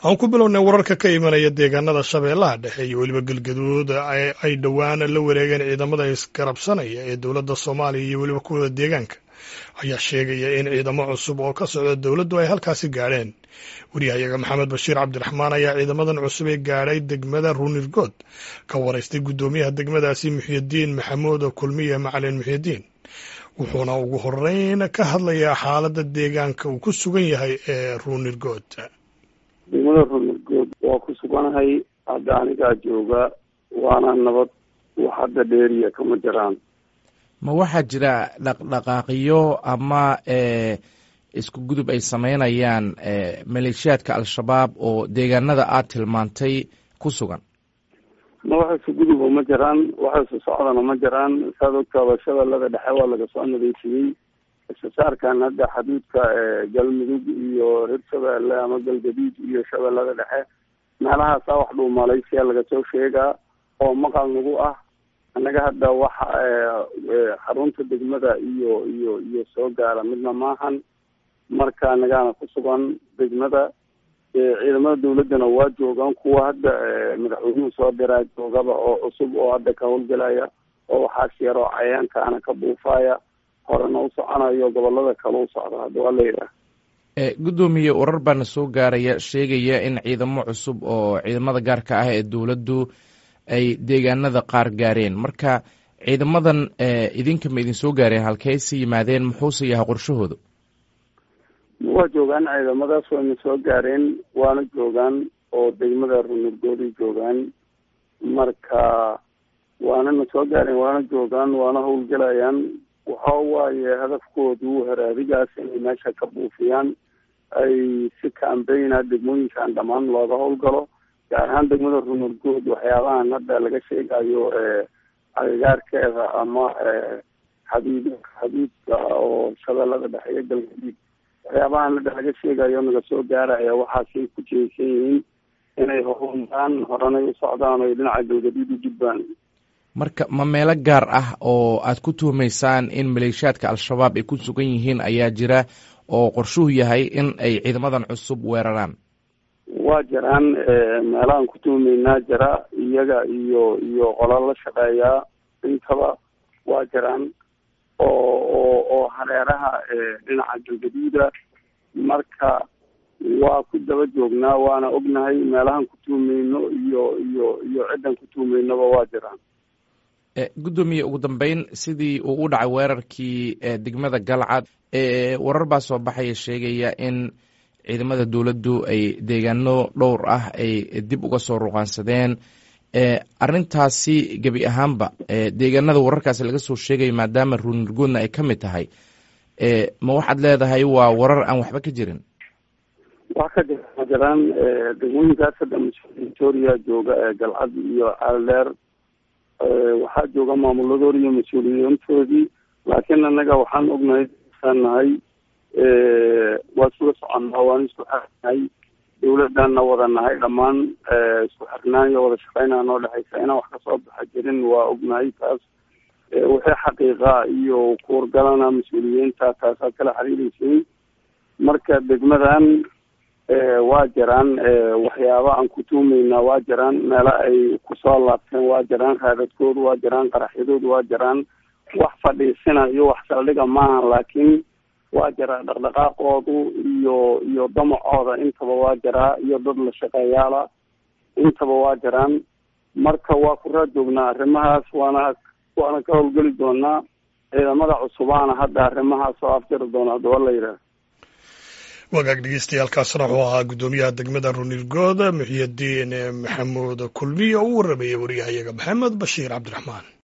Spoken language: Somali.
aan ku bilownay wararka ka imanaya deegaanada shabeellaha dhexe iyo weliba galgaduud ay dhowaan la wareegeen ciidamada isgarabsanaya ee dowladda soomaaliya iyo weliba kuwada deegaanka ayaa sheegaya in ciidamo cusub oo ka socda dowladdu ay halkaasi gaadheen wariyahayaga maxamed bashiir cabdiraxmaan ayaa ciidamadan cusub ee gaadhay degmada ruunirgood ka waraystay guddoomiyaha degmadaasi muxyidiin maxamuud kulmiye macalin muxyidiin wuxuuna ugu horeyn ka hadlayaa xaaladda deegaanka uu ku sugan yahay ee ruunirgood degmada ruunirgood waa ku suganahay hadda anigaa jooga waana nabad wax hadda dheeriya kama jiraan ma waxaa jira dhaqdhaqaaqyo ama isku gudub ay sameynayaan maleeshiyaadka al-shabaab oo deegaanada aad tilmaantay ku sugan ma wax isu guduba ma jiraan wax isu socdana ma jiraan saad ogtaaba shabeellada dhexe waa laga soo nadiifiyey istisaarkan hadda xaduudka galmudug iyo reer shabeelle ama galgaduud iyo shabeellada dhexe meelahaasaa wax dhuu malaysiya laga soo sheegaa oo maqal nagu ah annaga hadda waxa xarunta degmada iyo iyo iyo soo gaara midna maahan marka anagaana ku sugan degmada ciidamada dawladdana waa joogaan kuwa hadda madaxweynuhu soo diraa joogaba oo cusub oo hadda ka howlgelaya oo waxaas yaroo cayaankaana ka buufaya horena u soconayo gobolada kale u socda hadda waa la yidhaah guddoomiye warar baana soo gaaraya sheegaya in ciidamo cusub oo ciidamada gaarka ah ee dowladdu ay deegaanada qaar gaareen marka ciidamadan idinka ma idin soo gaareen halkeyse yimaadeen muxuuse yahay qorshahooda waa joogaan ciidamadaas wayna soo gaareen waana joogaan oo degmada runurgooday joogaan marka waanana soo gaareen waana joogaan waana howlgelayaan waxa waaye hadafkoodu haraadigaas inay meesha ka buufiyaan ay si kaambeyna degmooyinkan dhammaan looga howlgalo gaar ahaan degmada runurgood waxyaabahan hadda laga sheegayo agagaarkeeda ama xaduud xaduudka oo shabeellada dhexe iyo galgaduud waxyaabahan hadda laga sheegayo naga soo gaaraya waxaasay ku jeesan yihiin inay horumaraan horanay u socdaan o dhinaca galgaduud u gudbaan marka ma meelo gaar ah oo aad ku tuhumaysaan in maleeshiyaadka al-shabaab ay ku sugan yihiin ayaa jira oo qorshuhu yahay in ay ciidamadan cusub weeraraan waa jiraan meelahaan ku tuhumaynaa jira iyaga iyo iyo qola la shaqeeyaa intaba waa jiraan oo oo oo hareeraha dhinaca galgaduuda marka waa ku daba joognaa waana ognahay meelahaan ku tuhumayno iyo iyo iyo ciddan ku tuhumaynaba waa jiraan guddoomiye ugu dambeyn sidii uu u dhacay weerarkii degmada galcad warar baa soo baxaya sheegaya in ciidamada dowladdu ay deegaano dhowr ah ay dib uga soo ruqaansadeen arrintaasi gebi ahaanba deegaanada wararkaasi laga soo sheegayo maadaama ruunirgoodna ay ka mid tahay ma waxaad leedahay waa warar aan waxba ka jirin wax ka jira ma jiraan degmooyinkaas hadda victoria jooga ee galcad iyo caaldeer waxaa jooga maamuladoodi iyo mas-uuliyiintoodii laakiin annaga waxaan ognahay nahay waa isula soconnaa waan isku xirnahay dawladdanna wada nahay dhammaan isku xirnaan iyo wada shaqeynaa noo dhexaysa inaan wax kasoo baxa jirin waa ognahay taas wixii xaqiiqa iyo kuurgalana mas-uuliyiinta taasaad kala xiriireysiin marka degmadan waa jiraan waxyaaba aan ku tuumaynaa waa jiraan meelo ay kusoo laabteen waa jiraan raadadkoodu waa jiraan qaraxyadoodu waa jiraan wax fadhiisina iyo wax saldhiga maaha laakiin waa jiraa dhaqdhaqaaqoodu iyo iyo damacooda intaba waa jiraa iyo dad la shaqeeyaala intaba waa jiraan marka waa ku raad joognaa arrimahaas waana waana ka howlgeli doonaa ciidamada cusubaana hadda arrimahaas oo afjari doona hadaba la yidhaah wagaag dhegeystayaaalkaasna wuxuu ahaa guddoomiyaha degmada runirgood muxyidiin maxamuud kulmiye oo u warramayay wariyahayaga maxamed bashiir cabdiraxmaan